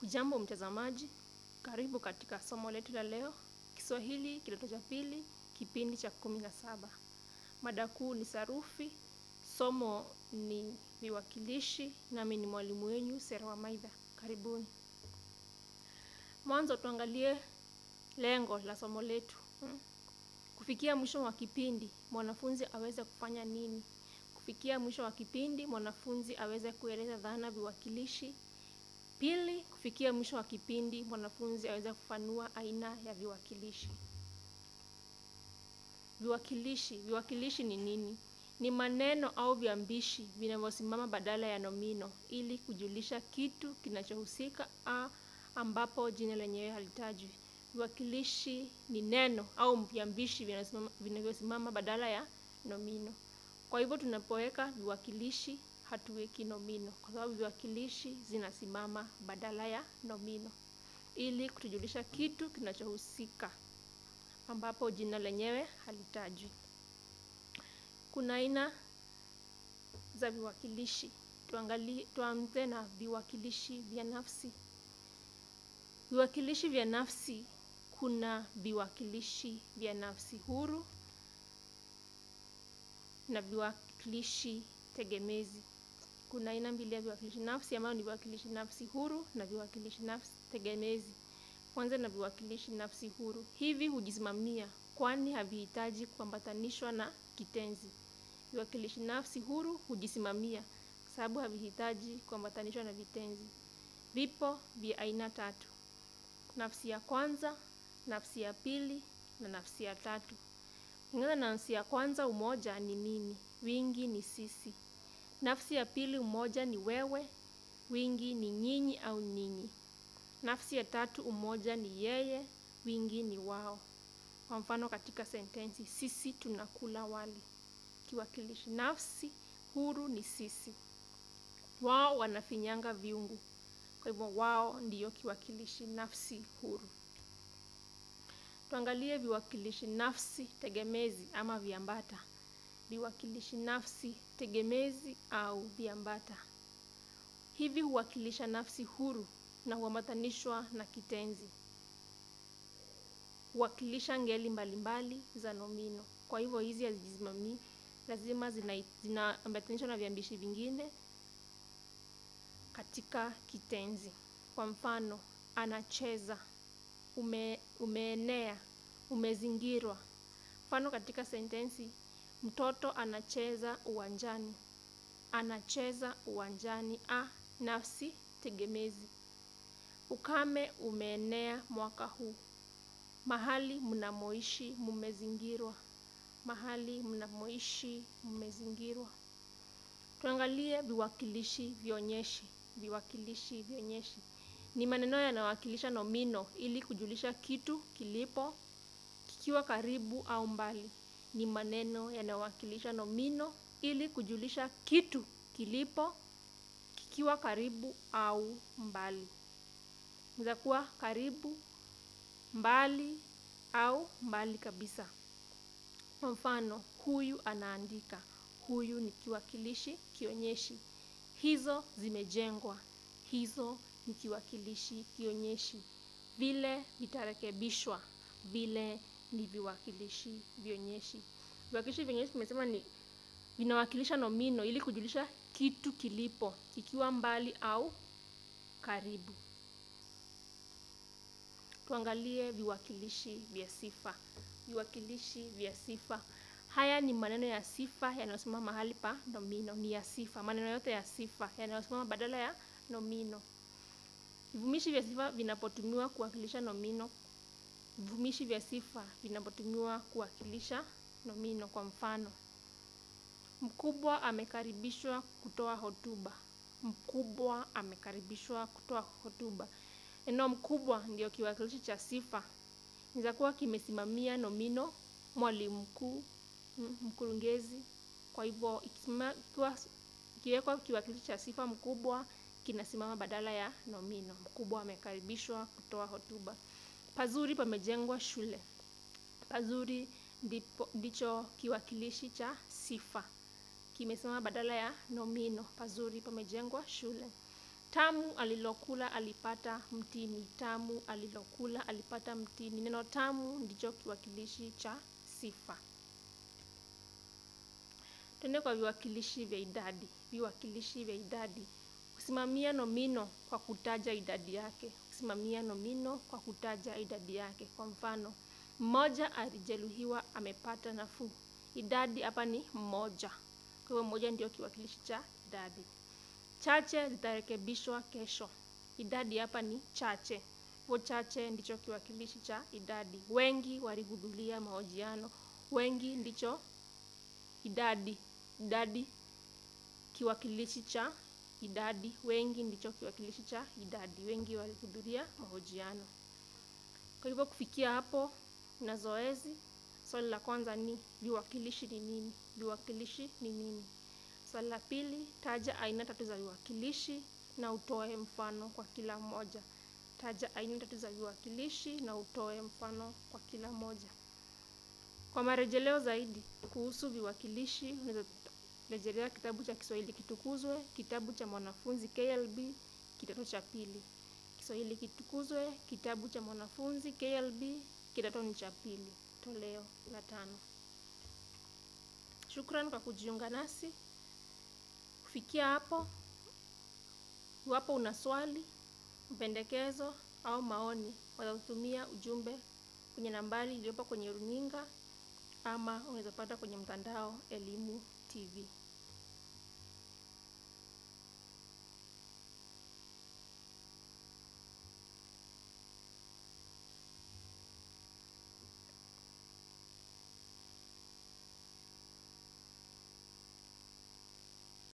Hujambo mtazamaji, karibu katika somo letu la leo, Kiswahili kidato cha pili, kipindi cha kumi na saba. Mada kuu ni sarufi, somo ni viwakilishi, nami ni mwalimu wenyu Sera Wamaitha. Karibuni. Mwanzo tuangalie lengo la somo letu. hmm? Kufikia mwisho wa kipindi, mwanafunzi aweze kufanya nini? Kufikia mwisho wa kipindi, mwanafunzi aweze kueleza dhana viwakilishi. Pili, kufikia mwisho wa kipindi, mwanafunzi aweze kufanua aina ya viwakilishi. Viwakilishi, viwakilishi ni nini? Ni maneno au viambishi vinavyosimama badala ya nomino ili kujulisha kitu kinachohusika a ambapo jina lenyewe halitajwi. Viwakilishi ni neno au viambishi vinasimama- vinavyosimama badala ya nomino. Kwa hivyo tunapoweka viwakilishi hatuweki nomino, kwa sababu viwakilishi zinasimama badala ya nomino ili kutujulisha kitu kinachohusika ambapo jina lenyewe halitajwi. Kuna aina za viwakilishi. Tuangalie, tuanze na viwakilishi vya nafsi. Viwakilishi vya nafsi, kuna viwakilishi vya nafsi huru na viwakilishi tegemezi. Kuna aina mbili ya viwakilishi nafsi ambayo ni viwakilishi nafsi huru na viwakilishi nafsi tegemezi. Kwanza na viwakilishi nafsi huru. Hivi hujisimamia kwani havihitaji kuambatanishwa na kitenzi. Viwakilishi nafsi huru hujisimamia kwa sababu havihitaji kuambatanishwa na vitenzi. Vipo vya aina tatu: nafsi ya kwanza, nafsi ya pili na nafsi ya tatu. Kulingana na nafsi ya kwanza, umoja ni mimi, wingi ni sisi. Nafsi ya pili, umoja ni wewe, wingi ni nyinyi au ninyi. Nafsi ya tatu, umoja ni yeye, wingi ni wao. Kwa mfano katika sentensi, sisi tunakula wali. Kiwakilishi nafsi huru ni sisi. Wao wanafinyanga viungu. Kwa hivyo wao ndiyo kiwakilishi nafsi huru. Tuangalie viwakilishi nafsi tegemezi ama viambata. Viwakilishi nafsi tegemezi au viambata. Hivi huwakilisha nafsi huru na huambatanishwa na kitenzi. Huwakilisha ngeli mbalimbali za nomino. Kwa hivyo hizi hazijisimamii, lazima zina- zinaambatanishwa na viambishi vingine katika kitenzi. Kwa mfano, anacheza, ume, umeenea, umezingirwa. Mfano katika sentensi, mtoto anacheza uwanjani. Anacheza uwanjani, a nafsi tegemezi. Ukame umeenea mwaka huu. Mahali mnamoishi mmezingirwa. Mahali mnamoishi mmezingirwa. Tuangalie viwakilishi vionyeshi. Viwakilishi vionyeshi ni maneno yanayowakilisha nomino ili kujulisha kitu kilipo, kikiwa karibu au mbali. Ni maneno yanayowakilisha nomino ili kujulisha kitu kilipo, kikiwa karibu au mbali. Inaweza kuwa karibu, mbali au mbali kabisa. Kwa mfano, huyu anaandika. Huyu ni kiwakilishi kionyeshi. Hizo zimejengwa. Hizo ni kiwakilishi kionyeshi. Vile vitarekebishwa. Vile ni viwakilishi vionyeshi. Viwakilishi vionyeshi tumesema ni vinawakilisha nomino ili kujulisha kitu kilipo, kikiwa mbali au karibu. Tuangalie viwakilishi vya sifa. Viwakilishi vya sifa. Haya ni maneno ya sifa yanayosimama mahali pa nomino, ni ya sifa. Maneno yote ya sifa yanayosimama badala ya nomino. Vivumishi vya sifa vinapotumiwa kuwakilisha nomino. Vivumishi vya sifa vinapotumiwa kuwakilisha nomino. Kwa mfano, mkubwa amekaribishwa kutoa hotuba. Mkubwa amekaribishwa kutoa hotuba. Neno mkubwa ndio kiwakilishi cha sifa. Inaweza kuwa kimesimamia nomino, mwalimu mkuu, mm, mkurugenzi. Kwa hivyo ikisema- ikiwa- ikiwekwa kiwakilishi cha sifa mkubwa kinasimama badala ya nomino. Mkubwa amekaribishwa kutoa hotuba. Pazuri pamejengwa shule. Pazuri ndipo, ndicho kiwakilishi cha sifa kimesimama badala ya nomino. Pazuri pamejengwa shule. Tamu alilokula alipata mtini. Tamu alilokula alipata mtini. Neno tamu ndicho kiwakilishi cha sifa. Tuende kwa viwakilishi vya idadi. Viwakilishi vya idadi kusimamia nomino kwa kutaja idadi yake. Kusimamia nomino kwa kutaja idadi yake. Kwa mfano, mmoja alijeruhiwa amepata nafuu. Idadi hapa ni mmoja. Kwa hivyo mmoja ndio kiwakilishi cha idadi. Chache zitarekebishwa kesho. Idadi hapa ni chache. Hivyo chache ndicho kiwakilishi cha idadi. Wengi walihudhuria mahojiano. Wengi ndicho idadi. Idadi kiwakilishi cha idadi. Wengi ndicho kiwakilishi cha idadi. Wengi walihudhuria mahojiano. Kwa hivyo kufikia hapo na zoezi, swali la kwanza ni viwakilishi ni nini? Viwakilishi ni nini? Swali la pili, taja aina tatu za viwakilishi na utoe mfano kwa kila moja. Taja aina tatu za viwakilishi na utoe mfano kwa kila moja. Kwa marejeleo zaidi kuhusu viwakilishi, unaweza rejelea kitabu cha Kiswahili Kitukuzwe, kitabu cha mwanafunzi KLB, kidato cha pili. Kiswahili Kitukuzwe, kitabu cha mwanafunzi KLB, kidato ni cha pili, toleo la tano. Shukran kwa kujiunga nasi. Kufikia hapo, iwapo una swali, mpendekezo au maoni, waweza ujumbe kwenye nambari iliyopo kwenye runinga ama unaweza pata kwenye mtandao Elimu TV.